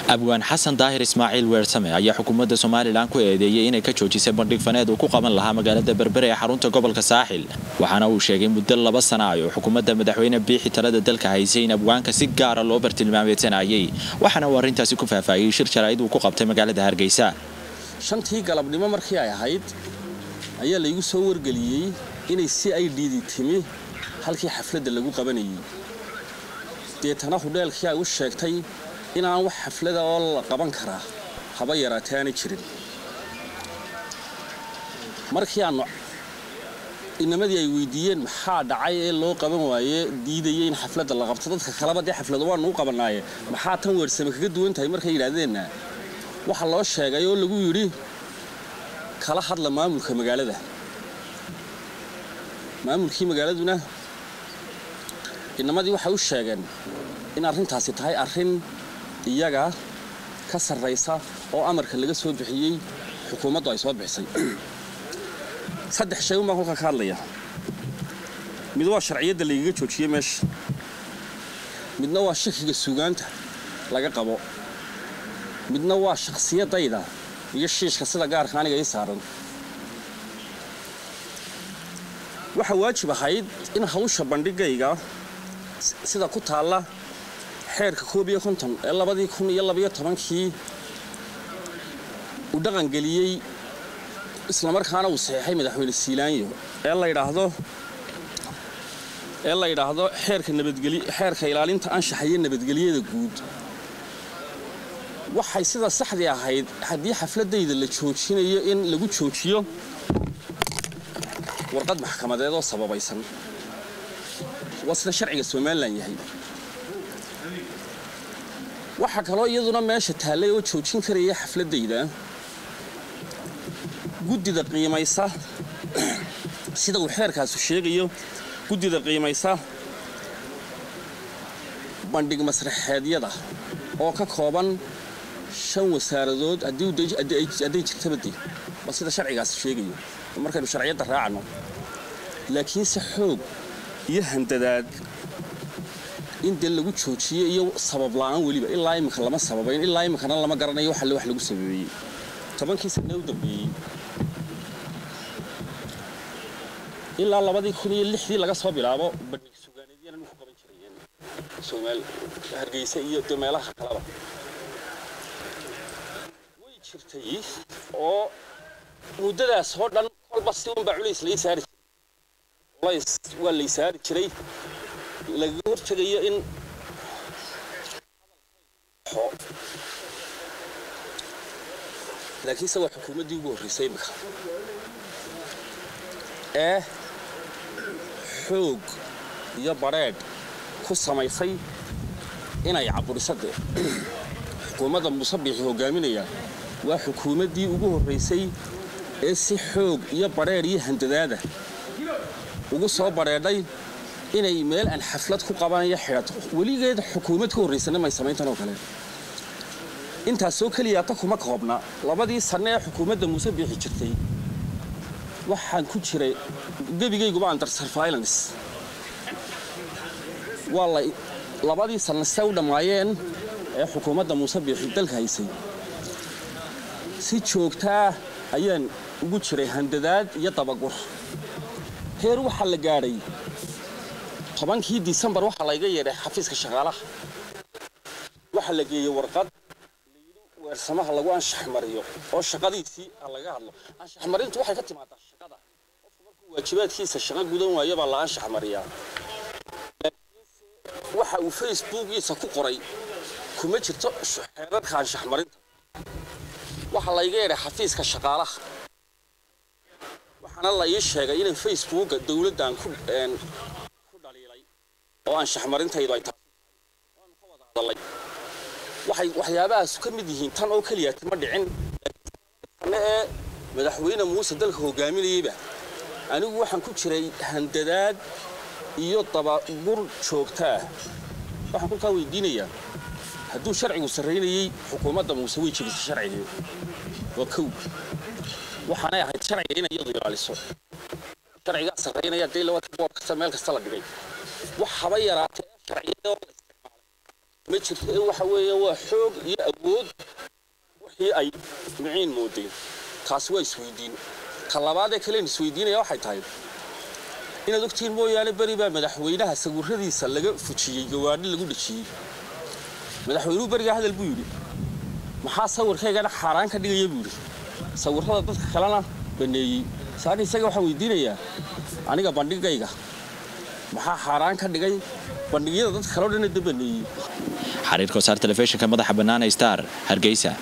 abwaan xasan daahir ismaaciil weersame ayaa xukuumadda somalilan ku eedeeyey inay ka joojisay bandhig faneed uu ku qaban lahaa magaalada berbere ee xarunta gobolka saaxil waxaana uu sheegay muddo laba sana ay oo xukuumadda madaxweyne biixi talada dalka haysay in abwaanka si gaara loo bartilmaameedsanayay waxaana uu arrintaasi ku faahfaahiyey shir jaraa'id uu ku qabtay magaalada hargeysa shantii galabnimo markii ay ahayd ayaa laygu soo wargeliyey inay si ay dhiidi timi halkii xafladda lagu qabanayay deetana hudheelkii ay u sheegtay inaan wax xaflada oo la qaban karaa haba yaraatee aanay jirin markii aannu inamadii ay weydiiyeen maxaa dhacay ee loo qaban waaye diidayay in xafladda la qabto dadka kaleba dee xaflado waannu u qabannaaye maxaa tan weersame kaga duwan tahay markay yidhaahdeenna waxaa loo sheegay oo lagu yidhi kala hadla maamulka magaalada maamulkii magaaladuna inamadii waxay u sheegeen in arrintaasi tahay arrin iyaga ka sarraysa oo amarka laga soo bixiyey xukuumaddu ay soo bixisay saddex shay unbaan kolkaa ka hadlaya mid waa sharciyadda laygaga joojiyey meesha midna waa shakiga suugaanta laga qabo midna waa shakhsiyadayda iyo shiishka sida gaarka aniga ii saaran waxaa waajib ahayd in hawsha bandhigayga sida ku taalla xeerka koob iyo konton ee labadii kun iyo labayo tobankii uu dhaqangeliyey islamarkaana uu saxeexay madaxweyne siilaanyo ee la yidhaahdo ee la yidhaahdo xeerka nabadgely xeerka ilaalinta anshaxa iyo nabadgelyada guud waxay sida saxdii ahayd haddii xafladayda la joojinayo in lagu joojiyo warqad maxkamadeed oo sababaysan waa sida sharciga somalilan yahay waxaa kaloo iyaduna meesha taallay oo joojin karaya xafladayda guddida qiimaysa sida uu xeerkaasu sheegayo guddida qiimaysa bandhig masraxeedyada oo ka kooban shan wasaaradood hadday jirtabade waa sida sharcigaasi sheegayo markaynu sharciyadda raacno laakiinse xoog iyo handadaad in dee lagu joojiyo iyo sabab la'aan weliba ilaa iminka lama sababayn ilaa iminkana lama garanayo wax alle wax lagu sababeeyey tobankii sanee u dambeeyey ilaa labadii kun iyo lixdii laga soo bilaabo bandhig sugaaneedyana ku qaban jirayeen soomaali hargeysa iyo de meelaha kaleba way jirtay oo muddadaas oo dhan kolba si unbaa culays lai saari jiray culays waa lay saari jiray lagaga hortegayo in laakiinse waa xukuumaddii ugu horreysay imika ee xoog iyo badrheedh ku samaysay inay caburisadde xukuumadda musabiixi hogaaminaya waa xukuumaddii ugu horraysay ee si xoog iyo badrheedh iyo handadaada ugu soo badrheedhay inay meel aan xaflad ku qabanayo xidhato weligeed xukuumad ka horraysana may samayntan oo kale intaasoo keliyaata kuma koobna labadii sanne ee xukuumadda muuse biixi jirtay waxaan ku jiray gebigayguba under surveillance waa la labadii sanne se u dhammaayeen ee xukuumadda muuse biixi dalka haysay si joogtaa ayaan ugu jiray handadaad iyo dabagur heer waxaa la gaadhay tobankii disembar waxaa layga yeedhay xafiiska shaqaalaha waxaa la geeyey warqad layidhi weersamaha lagu anshax mariyo oo shaqadiisii ha laga hadlo anshax marintu waxay ka timaadaa shaqada qofku markuu waajibaadkiisa shaqo gudan waayo baa la anshax mariyaa waxa uu facebookiisa ku qoray kuma jirto xeerarka anshax marinta waxaa layga yeedhay xafiiska shaqaalaha waxaana la ii sheegay inay facebooka dowladdan ku oo anshax marintaydu ay taasi waanu ka wada hadalay waxay waxyaabahaas ka mid yihiin tan oo keliya ma dhicin tanne ee madaxweyne muuse dalka hogaaminayeyba anigu waxaan ku jiray handadaad iyo dabagur joogtaa waxaan kolkaa weydiinayaa hadduu sharcigu sarraynayey xukuumadda muuse way jebisay sharcigii waa kow waxaanay ahayd sharciga inay iyadu ilaaliso sharcigaa sarraynaya dee lawata boor kasta meel kasta la dhigay wax haba yaraatee sharciyada oo la isticmaalay ma jirto ee waxa weeye waa xoog iyo awood wixii ay miciin moodeen taasi waa isweydiin ta labaadee kalen isweydiinaya waxay tahay inaad ogtihiin mooyaane beri baa madaxweynaha sawiradiisa laga fujiyey gawaadhi lagu dhejiyey madaxweynuhu berigaa hadal buu yidhi maxaa sawirkaygana xaaraan ka dhigaya buu yidhi sawirrada dadka kalena baneeyey saani isaga waxaan weydiinayaa aniga bandhigayga maxaa xaaraan ka dhigay bandhigyada dadka kaleo dhanna da baneeyey xariirka wasaar telefishinka madaxa bannaan star hargeysa